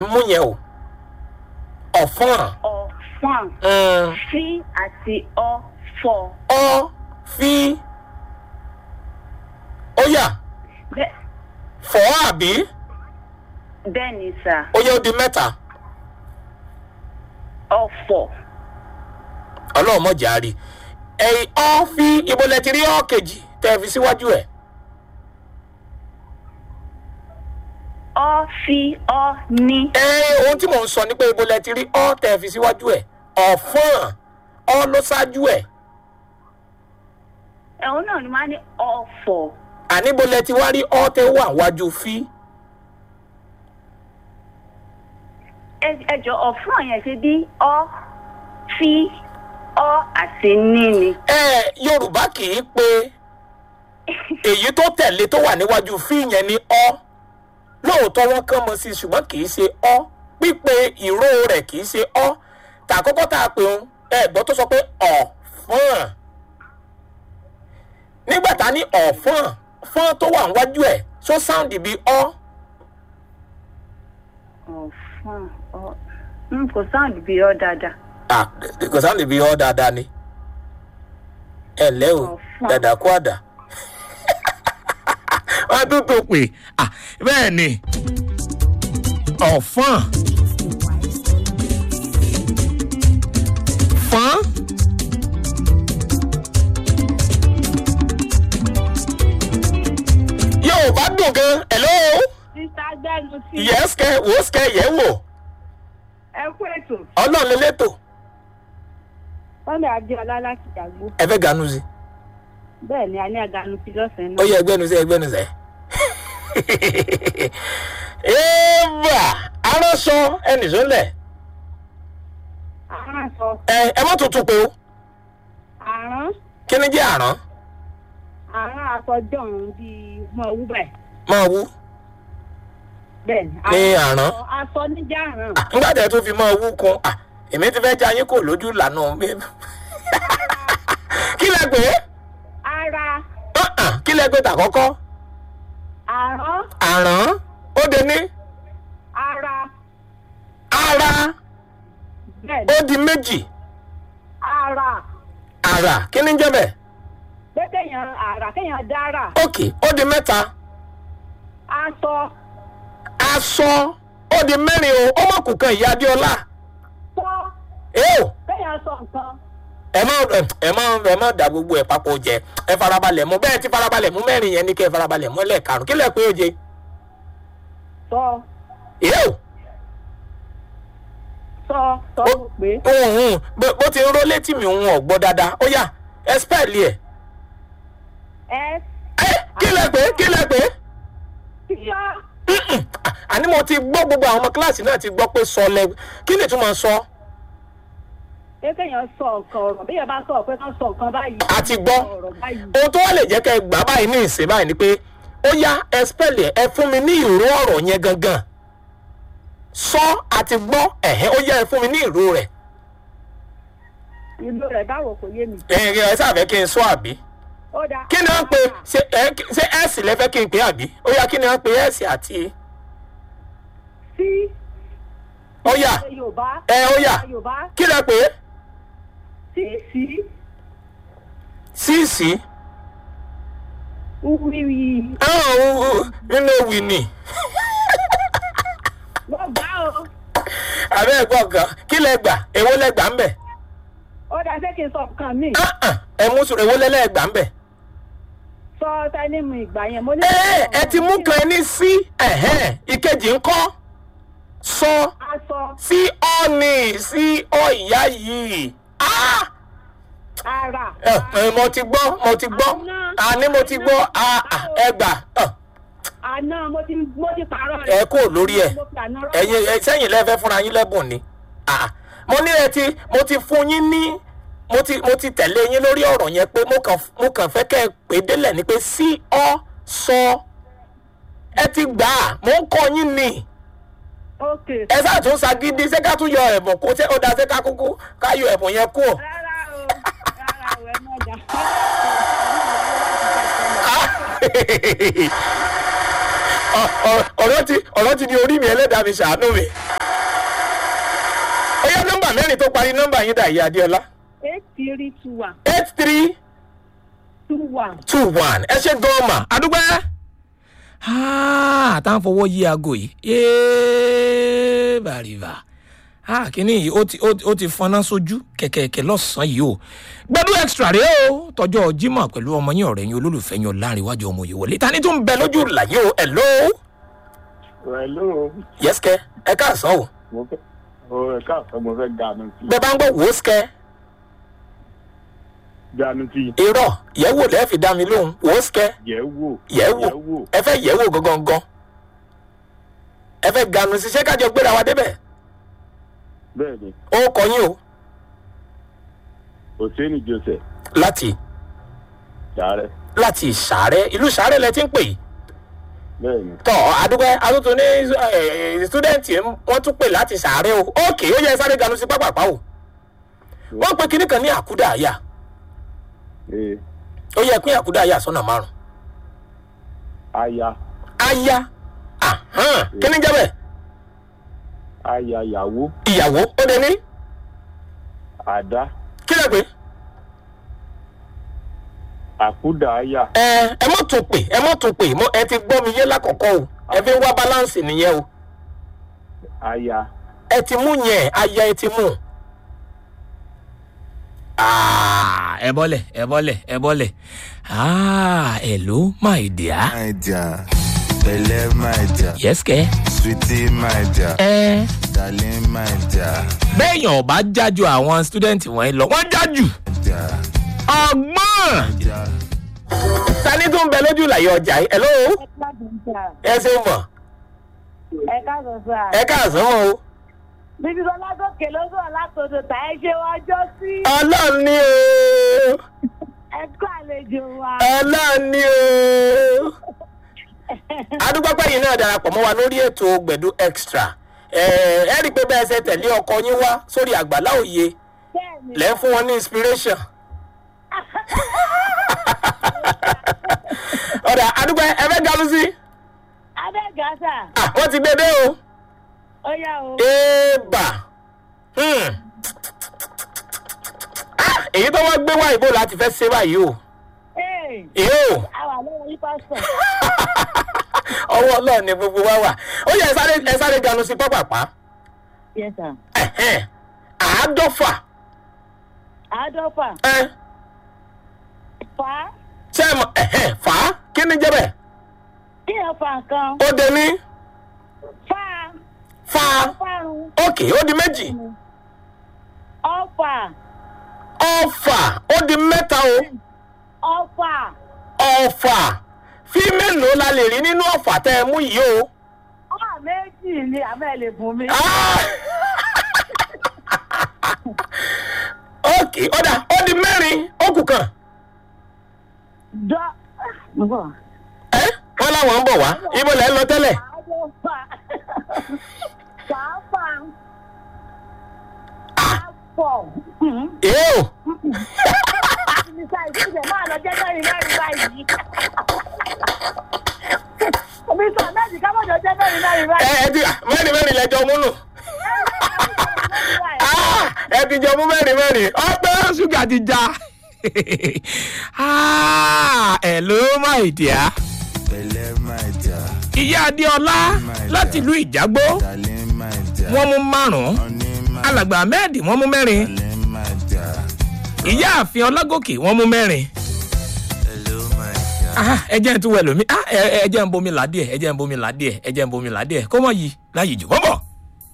mú yẹn o ọ̀fọ́n ọ̀fọ̀n mm, sí àti ọ̀fọ̀ ọ fi ó yà Bẹ́- fọ́ àbí bẹ́ẹ̀ ni sà ó yẹ ó di mẹ́ta ọ̀fọ̀ ọlọ́run mọ̀jà rí ẹ̀yìn ọ fi ibo lẹ ti rí ọ kejì tẹ́ ẹ fi síwájú ẹ̀ ọ fi ọ ní ẹ ohun tí mò ń sọ ni pé ibo lẹ ti rí ọ tẹ́ ẹ fi síwájú ẹ̀ ọ̀fọ́n ọ ló ṣáájú ẹ̀ ẹ̀hún náà ni wọ́n á ní ọ̀fọ̀ àní ibo lẹ ti wá rí ọ tẹ́ wà wájú fi Ẹ- ẹjọ ọ̀fọ̀n yẹn ṣe bí ọ fi ọ àti ní ni ẹ yorùbá kì í pe èyí tó tẹ̀lé tó wà níwájú fi yẹn ní ọ lóòótọ́ wọn kàn mọ́ sí i ṣùgbọ́n kì í ṣe ọ pípe ìró rẹ̀ kì í ṣe ọ tàkọ́kọ́ tá a pè ń ẹ̀gbọ́n tó sọ pé ọ̀fọ́n nígbà tá a ní ọ̀fọ́n fọ́n tó wà níwájú ẹ̀ ṣó sáùndì bíi ọ ọ̀fọ̀n ọ n kò sáàdì bí ọ dáadáa ah kò sáùndì bíi ọ dáadáa ni ẹ ǹlẹ́ o Ọ̀fọ́n. dàdà kú àdà. wọ́n tún tó pè ah bẹ́ẹ̀ ni ọ̀fọ́n fọ́n. yóò bá dùn gan hello sísá gbẹnu sí yẹ́sìkẹ́ wòósìkẹ́ yẹ̀ wò ẹ kú ètò ọlọ́run lélẹ́tò fọlẹ adéọlá láti dàgbò ẹ fẹ́ ganu sí bẹ́ẹ̀ ni a ní aganu sí lọ́sàn-án ó náà yẹ ẹgbẹ́nu sí ẹgbẹ́nu sẹ́ eva aránṣọ ẹnì sólẹ̀ àrán sọ ẹ ẹ má tuntun pé o àrán kí ni jẹ́ àrán àrán àfọjọ́rùn bíi mọ owó bẹ́ẹ̀ máa wú bẹ́ẹ̀ ni ní àrán aṣọ níjà àrán Ah, nígbà tẹ́ tó fi máa wú kun ah, èmi ti fẹ́ já yín kò lójú lànà mi kí lẹ pé ara Ah, ah, kí lẹ pé tàkọ́kọ́ àrán àrán ó de ní ara ara bẹ́ẹ̀ ó ni di méjì ara àrà kí ni ń jẹ́ bẹ́ẹ̀ pé kéèyàn àrà kéèyàn dára òkè ó di mẹ́ta aṣọ aṣọ ó di mẹ́rin o ó mọ̀ kù kan ìyá adéọlá sọ èèw kéèyàn sọ nǹkan ẹ má ẹ má ẹ má da gbogbo ẹ papọ̀ jẹ ẹ farabalẹ̀ mú bẹ́ẹ̀ ti farabalẹ̀ mú mẹ́rin yẹn ní kẹ́ ẹ farabalẹ̀ mú ẹlẹ́ẹ̀karùn kí lẹ pé ó jẹ sọ èèw sọ sọ Ó- mo pé òun bó bó ti ń ró létí mi òun ọ̀gbọ́ dáadáa ó yá ẹ spẹ́ẹ̀lì ẹ̀ ẹ ẹ kí lẹ pé kí lẹ pé tíyọ Mm-mm. À- àní mo ti gbọ́ gbogbo àwọn ọmọ kíláàsì náà ti gbọ́ pé sọ lẹ kí ni ìtumọ̀ sọ pé kéèyàn sọ nǹkan ọ̀rọ̀ bí yẹn bá sọ pé kán sọ nǹkan báyìí a ti gbọ́ ọ̀rọ̀ báyìí ohun tó wá lè jẹ́ kẹ́ ẹ gbà báyìí ní ìsìn báyìí ni pé ó yá ẹ spẹ́ẹ̀lì ẹ̀ ẹ fún mi ní ìró ọ̀rọ̀ yẹn gangan sọ àti gbọ́ ẹ̀hẹ́ ó yá ẹ fún mi ní ìró rẹ̀ ìlú rẹ̀ báwo kò yé mi. ẹ ẹ sáfẹ́ kí n sọ àbí ó dáa kí ni wọ́n pe ṣe ẹ ṣe ẹ̀sì lẹ́fẹ́ kí n pè àbí ó yá kí ni wọ́n pe ẹ̀sì àti sí ó yá yorùbá ẹ ó yá yorùbá kí lẹ pé sí sí síìsì wíwí nínú ewì ni wọ́n gbá o àbẹ́ ẹ̀gbọ́n kan kí lẹ gbà èwo lẹ gbà ń bẹ̀ ó dáa ṣé kí n sọ nǹkan mi Ah, ah, ẹ mú sùn èwo lẹ́lẹ́ gbà ń bẹ̀. sọ tẹnimu ìgbà yẹn mo ní. ẹ ẹ ti mú kan ní sí ẹ̀hẹ́n ìkejì ń kọ́ sọ aṣọ sí ọ́ọ̀nì sí ọ ìyá yìí. Ah! ara ẹ ẹ, mo ti gbọ́ mo ti gbọ́ àní mo ti gbọ́ Ah, ah, ẹ gbà Ah, àná mo ti mo ti pààrọ̀ rẹ̀. ẹ kò lórí ẹ mo fi àná rọ́pò. ẹ̀yin ẹ sẹ́yìn lẹ́fẹ́ fúnra yín lẹ́bùn ni Ah, mo ní ẹ ti mo ti fún yín ní mo ti mo ti tẹ̀lé yín lórí ọ̀rọ̀ yẹn pé mo kàn mo kàn fẹ́ kẹ́ ẹ pé délẹ̀ ni pé sí ọ sọ ẹ ti gbà á mo ń kọ́ yín ni ok ẹ sáà tún ṣagídí ṣé ká tún yọ ẹ̀bùn kó ṣé ó da ṣé ká kúkú ká yọ ẹ̀bùn yẹn kú. rárá o rárá o ẹ mọ̀ dá. ọ̀rọ̀ ti ọ̀rọ̀ ti di orí mi ẹlẹ́dàá mi ṣàánú mi. ó yá nọ́mbà mẹ́rin tó parí nọ́mbà yín dà ìyá adéọlá eight three two one eight three two one. two one ẹ ṣe gọ́ọ̀mà àdúgbò àtàwọn fọwọ́ yí aago yìí yéé bàrìbà kínní yìí ó ti ó ti- ó ti fọnná sójú kẹ̀kẹ́kẹ́ lọ́sàn-án yìí o gbẹdú extra rèé o tọjọ́ jimoh pẹ̀lú ọmọ yín ọ̀rẹ́ yín olólùfẹ́ yín láàrin iwájú ọmọ yìí wọlé tani tó ń bẹ lójú làyé o hello Hello, yẹ́sìkẹ́ ẹ káàsán o mo fẹ́ o ẹ káàsán mo fẹ́ ganu sí bẹ́ẹ̀ bá ń gbọ́ wòósìkẹ́ ganu sí irọ́ yẹ̀wò lẹ́ẹ̀ fi dá mi lóhùn wòósìkẹ́ yẹ̀ wò yẹ̀wò ẹ fẹ́ yẹ̀wò gangan ẹ fẹ́ ganu sí ṣé kájọ gbéra wa débẹ̀ bẹ́ẹ̀ ni ó kọ yín o Hossein Joseph láti Sàárẹ̀ láti ìsàárẹ̀ ìlú ìsàárẹ̀ lẹ ti ń pè yìí bẹ́ẹ̀ ni tọ́ àdúgbò àtúntò ní sítúdẹ̀ǹtì wọ́n tún pè láti ìsàárẹ̀ o ókè ó yẹ sáré ganu sí pápápá o wọ́n pe kinní kan ní àkúdà àyà ee ó yẹ pín àkúdà àyà sọ́nà márùn aya aya ahán kíní jẹ́ bẹ́ẹ̀ aya yàwó ìyàwó ó dé ní àdá kí lè pé àkúdà aya ẹ ẹ mọ̀ tún pè ẹ mọ̀ tún pè mọ́ ẹ ti gbọ́ mi yé lákọ̀ọ́kọ́ o ẹ fi ń wá balance nìyẹn o aya ẹ ti mú yẹn aya ẹ ti mú. Ah, ẹ bọ́lẹ̀ ẹ bọ́lẹ̀ ẹ bọ́lẹ̀ Ah, hello my dear. my dear, Belle my dear, yes kẹ́. sweetie my dear, ẹ darling my dear, bẹ́ẹ̀yàn ọba jájú àwọn student wọ̀nyí lọ wọ́n jájú. dear, ọgbọ́n dear. tani tó ń bẹ lójú ìlàyé ọjà yìí hello ẹ ṣe mọ̀ ẹ káàsán sá. ẹ káàsán mọ́ o. bíbí ọlá gòkè ló sọ látòdò tá ẹ ṣe wájọ sí. ọlọ́run ni o ẹ kó àlejò wa. ọlọ́run ni o. adúgbòpẹ́ yìí náà darapọ̀ mọ́ wa lórí ètò gbẹ̀dú extra ẹ ẹ rí i pé bẹ́ẹ̀ ṣe tẹ̀lé ọkọ yín wá sórí àgbàlá òye bẹ́ẹ̀ni lẹ́ ń fún wọn ní inspiration. ọ̀dà adúgbò ẹ fẹ́ galu sí abẹ́gàsà Ah, wọ́n ti gbé dé o. ó yá o. Eba. Hmm. Ah, èyí tó wá gbé wá ìbò láti fẹ́ ṣe báyìí o. ee Èyí o, àwa lọ́wọ́ yí pásítọ̀. ọwọ́ ọlọ́run ni gbogbo wa wà. Ó yẹ ẹ sáré ẹ sáré ganu sí pápápá. yes sir. Ẹ̀hẹ́n. Àádọ́fà. àádọ́fà Ẹ fà á ṣé ẹ mọ̀ ẹ̀hẹ́n fà á kí ni jẹ́ bẹ́ẹ̀? kí ẹ fà nǹkan Ó de ní fà á fa fárun òkè ó di méjì. ọ̀fà Ọ̀fà ó di mẹ́ta o. ọ̀fà Ọ̀fà fí mélòó la lè rí nínú ọ̀fà tẹ́ ẹ mú yìí o. ọ̀fà méjì ni àmọ́ ẹ lè fún mi. Ah! ok ọ̀dà ó di mẹ́rin ó kù kan dọ́ mo bọ̀. ẹ́ wọ́n láwọn ń bọ̀ wá ibo lẹ́ ń lọ tẹ́lẹ̀ àádọ́fà fàáfà àpọ̀ èé o nípa ìṣẹ̀lẹ̀ máa lọ jẹ́ mẹ́rin mẹ́rin báyìí. omi sọ mẹ́rin kábọ̀dọ̀ jẹ́ mẹ́rin mẹ́rin ẹ báyìí. ẹ ti mẹ́rin mẹ́rin lẹ́jọ́ múnú Ah! ẹ ti jọ mú mẹ́rin mẹ́rin ọpẹ́ ṣúgà ti já Ah! hello my dear Belle my dear, ìyá adéọlá láti ìlú ìjágbó darling my dear, wọ́n mú márùn-ún honey my alàgbà ahmed wọ́n mú mẹ́rin darling my dear, ìyá àfin ọlágòkè wọ́n mú mẹ́rin. hello my dear. Ah, ẹ jẹ́ ń tún wẹ̀ lómi Ah, ẹ ẹ jẹ́ ń bomi là díẹ̀ ẹ jẹ́ ń bomi là díẹ̀ ẹ jẹ́ ń bomi là díẹ̀ kó mọ̀ yìí láyìí jù bọ́bọ̀.